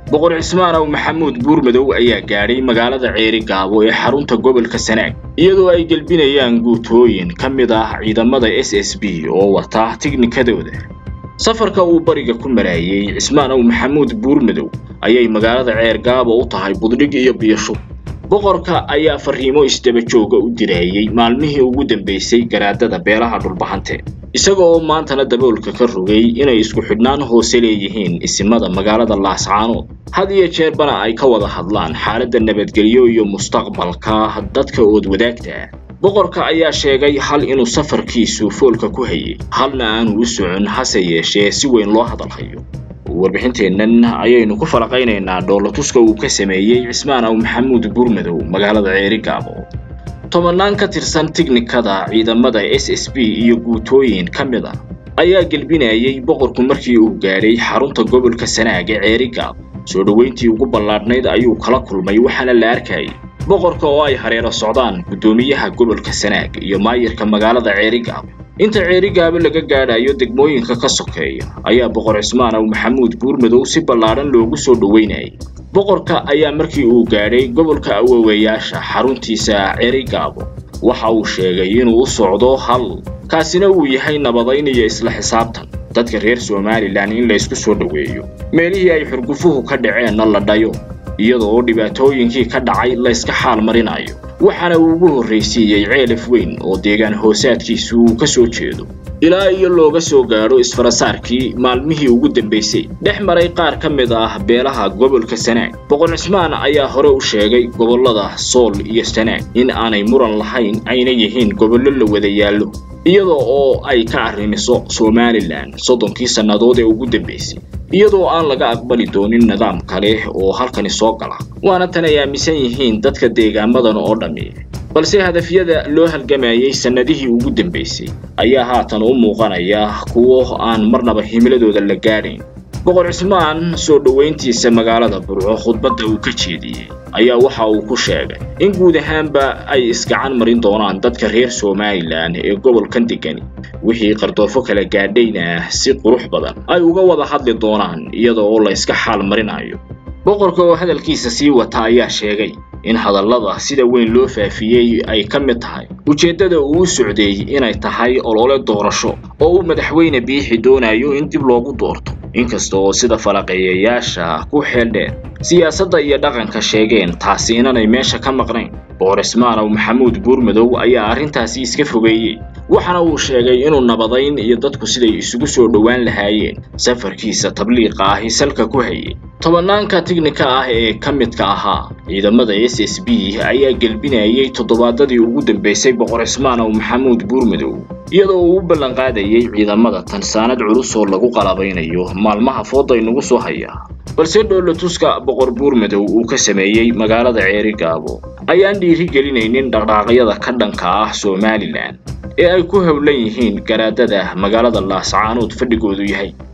boqor cismaanow maxamuud buurmadow ayaa gaadhay magaalada ceeri gaabo ee xarunta gobolka sanaag iyadoo ay gelbinayaan guutooyin ka mid ah ciidamada s s b oo wata tignikadooda safarka uu bariga ku maraayey cismaanow maxamuud buurmadow ayay magaalada ceer gaabo u tahay buddhig iyo biyashub boqorka ayaa fariimo isdaba jooga u diraayey maalmihii ugu dambaysay garaadada beelaha dhulbahante isaga oo maantana daboolka ka rogay inay isku xidhnaan hoose leeyihiin isimada magaalada laascaanood had iyo jeerbana ay ka wada hadlaan xaaladda nabadgelyo iyo mustaqbalka dadka ood wadaagta ah boqorka ayaa sheegay hal inuu safarkiisu foolka ku hayay halna aanu u socon hase yeeshee si weyn loo hadalhayo warbixinteennan ayaynu ku falaqaynaynaa dhoolatuska uu ka sameeyey cismaanow maxamuud buurmadow magaalada ceeri gaabo tobannaan ka tirsan tignikada ciidamada s s b iyo guutooyin ka mid a ayaa gelbinayay boqorku markii uu gaadhay xarunta gobolka sanaag ee ceeri gaabo soo dhoweyntii ugu ballaadhnayd ayuu kala kulmay waxaana la arkayay boqorka oo ay hareero socdaan guddoomiyaha gobolka sanaag iyo maayirka magaalada ceeri gaabo inta ceeri gaabo laga gaadhayo degmooyinka ka sokeeya ayaa boqor cismaanow maxamuud buurmadow si ballaadhan loogu soo dhoweynayay boqorka ayaa markii uu gaadhay gobolka awoowayaasha xaruntiisa ceeri gaabo waxa uu sheegay inuu u socdo hal kaasina uu yahay nabadayn iyo isla xisaabtan dadka reer somalilan in laysku soo dhoweeyo meelihii ay xurgufuhu ka dhaceenna la dhayo iyadoo dhibaatooyinkii ka dhacay layska xaal marinayo waxaana uu ugu horraysiiyey ceelaf weyn oo deegaan hoosaadkiisu uu ka soo jeedo ilaa iyo looga soo gaadho isfarasaarkii maalmihii ugu dambaysay dhex maray qaar ka mid ah beelaha gobolka sanaag boqor cismaan ayaa hore u sheegay gobollada sool iyo sanaag in aanay muran lahayn ayna yihiin gobollo la wada yaallo iyada oo ay ka arrimiso somalilan soddonkii sannadood ee ugu dambaysay iyadoo aan laga aqbali doonin nidaam kale oo halkani soo gala waana tan ay aaminsan yihiin dadka deegaamadan oo dhammi balse hadafyada loo halgamayey sannadihii ugu dambaysay ayaa haatan u muuqanaya kuwo aan marnaba himiladooda la gaadhayn boqor cismaan soo dhoweyntiisa magaalada burco khudbadda uu ka jeediyey ayaa waxa uu ku sheegay in guud ahaanba ay isgacan marin doonaan dadka reer somalilan ee gobolkan degani wixii qardoofo kala gaadhayna si qurux badan ay uga wada hadli doonaan iyada oo la yska xaal marinayo boqorka oo hadalkiisa sii wata ayaa sheegay in hadallada sida weyn loo faafiyey ay ka mid tahay ujeeddada uu u socday inay tahay olole doorasho oo uu madaxweyne biixi doonayo in dib loogu doorto inkasta oo sida falaqeeyayaasha ku xeel dheer siyaasadda iyo dhaqanka sheegeen taasi inanay meesha ka maqnayn boqor cismaanow maxamuud buurmadow ayaa arrintaasi iska fogeeyey waxaana uu sheegay inuu nabadayn iyo dadku siday isugu soo dhowaan lahaayeen safarkiisa tabliiqa ahi salka ku hayay tobannaanka tignika ah ee ka midka ahaa ciidamada s s b ayaa gelbinayay toddobaadadii ugu dambaysay boqor cismaanow maxamuud buurmadow iyadoo uu u ballanqaadayay ciidamada tansaanad culus oo lagu qalabaynayo maalmaha fooda inugu soo haya balse dhoolatuska boqor buurmadow uu ka sameeyey magaalada ceeri gaabo ayaan dhiiri gelinaynin dhaqdhaaqyada ka dhanka ah somalilan ee ay ku howlan yihiin garaadada magaalada laascaanood fadhigoodu yahay